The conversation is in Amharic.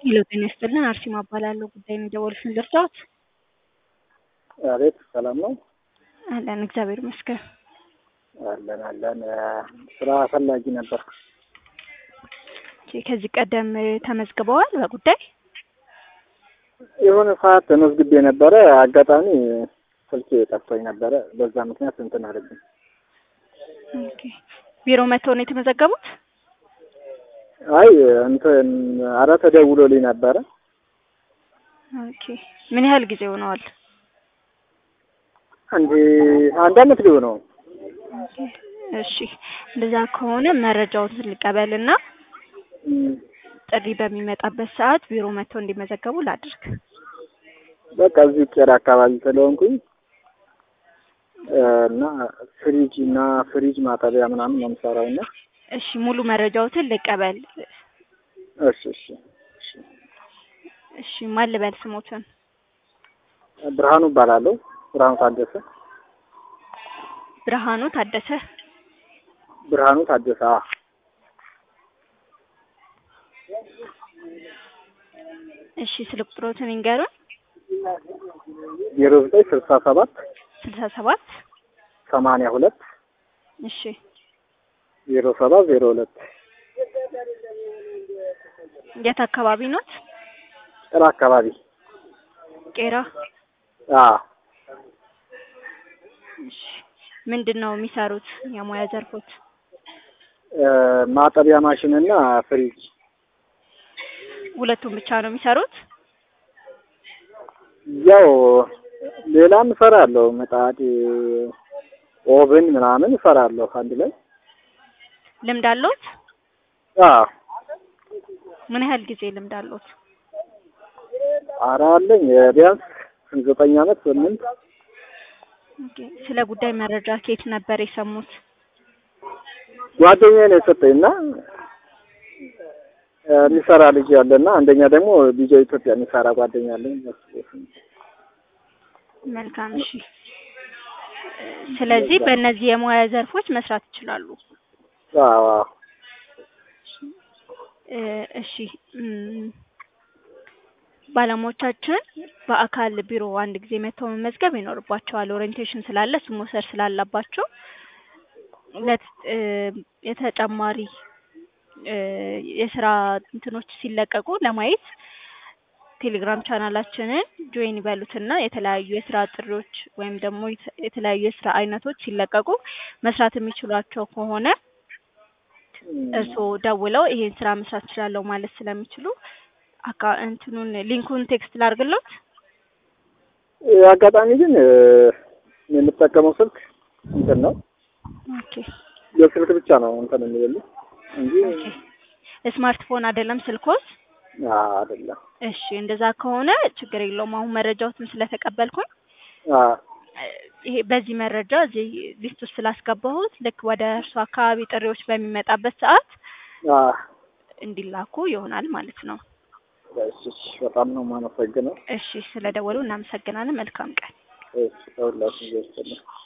ሄሎ ጤና ይስጥልን አርሴማ እባላለሁ። ጉዳይ ነው የደወሉትን ልርዳዎት? አቤት ሰላም ነው? አለን እግዚአብሔር ይመስገን። አለን አለን። ስራ ፈላጊ ነበር። ኦኬ፣ ከዚህ ቀደም ተመዝግበዋል በጉዳይ? የሆነ ሰዓት ተመዝግቤ ነበረ። አጋጣሚ ስልኬ ጠፍቶኝ ነበረ። በዛ ምክንያት እንትን አለብኝ። ኦኬ፣ ቢሮ መጥተው ነው የተመዘገቡት? አይ እንትን አረ ተደውሎልኝ ነበረ። ኦኬ፣ ምን ያህል ጊዜ ሆነዋል? አንድ አንድ አመት ሊሆነው። ኦኬ፣ እሺ እንደዛ ከሆነ መረጃውን ልቀበልና ጥሪ በሚመጣበት ሰዓት ቢሮ መጥተው እንዲመዘገቡ ላድርግ። በቃ እዚህ ቄራ አካባቢ ስለሆንኩኝ እና ፍሪጅ እና ፍሪጅ ማጠቢያ ምናምን ነው የምሰራው እና እሺ ሙሉ መረጃዎትን ልቀበል። እሺ እሺ እሺ እሺ ማን ልበል ስሞትን? ብርሃኑ እባላለሁ። ብርሃኑ ታደሰ። ብርሃኑ ታደሰ። ብርሃኑ ታደሰ። አዎ። እሺ ስልክ ቁጥሮትን ይንገሩን። ዜሮ ዘጠኝ ስልሳ ሰባት ስልሳ ሰባት ሰማንያ ሁለት እሺ ዜሮ ሰባት ዜሮ ሁለት የት አካባቢ ኖት? ቄራ አካባቢ። ቄራ። አዎ እሺ ምንድን ነው የሚሰሩት የሙያ ዘርፎት? ማጠቢያ ማሽን እና ፍሪጅ። ሁለቱም ብቻ ነው የሚሰሩት? ያው ሌላም እሰራለሁ። ምጣድ፣ ኦቭን ምናምን እሰራለሁ አንድ ላይ። ልምድ አለዎት? አዎ ምን ያህል ጊዜ ልምድ አለዎት? ኧረ አለኝ ቢያንስ ዘጠኝ አመት ስምንት። ኦኬ። ስለ ጉዳይ መረጃ ከየት ነበር የሰሙት? ጓደኛዬ ነው የሰጠኝ እና የሚሰራ ልጅ ያለና አንደኛ ደግሞ ዲጄ ኢትዮጵያ የሚሰራ ጓደኛ አለኝ። መልካም እሺ። ስለዚህ በእነዚህ የሙያ ዘርፎች መስራት ይችላሉ። አዎ እ እሺ እም፣ ባለሙያዎቻችን በአካል ቢሮ አንድ ጊዜ መጥተው መመዝገብ ይኖርባቸዋል። ኦሪየንቴሽን ስላለ እሱ መውሰድ ስላለባቸው ለት እ የተጨማሪ እ የስራ እንትኖች ሲለቀቁ ለማየት ቴሌግራም ቻናላችንን ጆይን ይበሉትና የተለያዩ የስራ ጥሪዎች ወይም ደግሞ የተ- የተለያዩ የስራ አይነቶች ሲለቀቁ መስራት የሚችሏቸው ከሆነ እርስዎ ደውለው ይሄን ስራ መስራት እችላለሁ ማለት ስለሚችሉ አካ እንትኑን ሊንኩን ቴክስት ላድርግሎት። አጋጣሚ ግን እ የምጠቀመው ስልክ እንትን ነው ኦኬ የስልክ ብቻ ነው እንትን የሚልልኝ እንጂ ኦኬ። ስማርትፎን አይደለም ስልኮት? አዎ አይደለም። እሺ እንደዛ ከሆነ ችግር የለውም። አሁን መረጃዎትን ስለተቀበልኩኝ አዎ እ ይሄ በዚህ መረጃ እዚህ ሊስት ውስጥ ስላስገባሁት ልክ ወደ እርሱ አካባቢ ጥሪዎች በሚመጣበት ሰዓት አዎ እንዲላኩ ይሆናል ማለት ነው። እሺ እሺ፣ በጣም ነው የማመሰግነው። እሺ ስለደወሉ እናመሰግናለን። መልካም ቀን። እሺ፣ ለሁላችሁም ይስጥልኝ።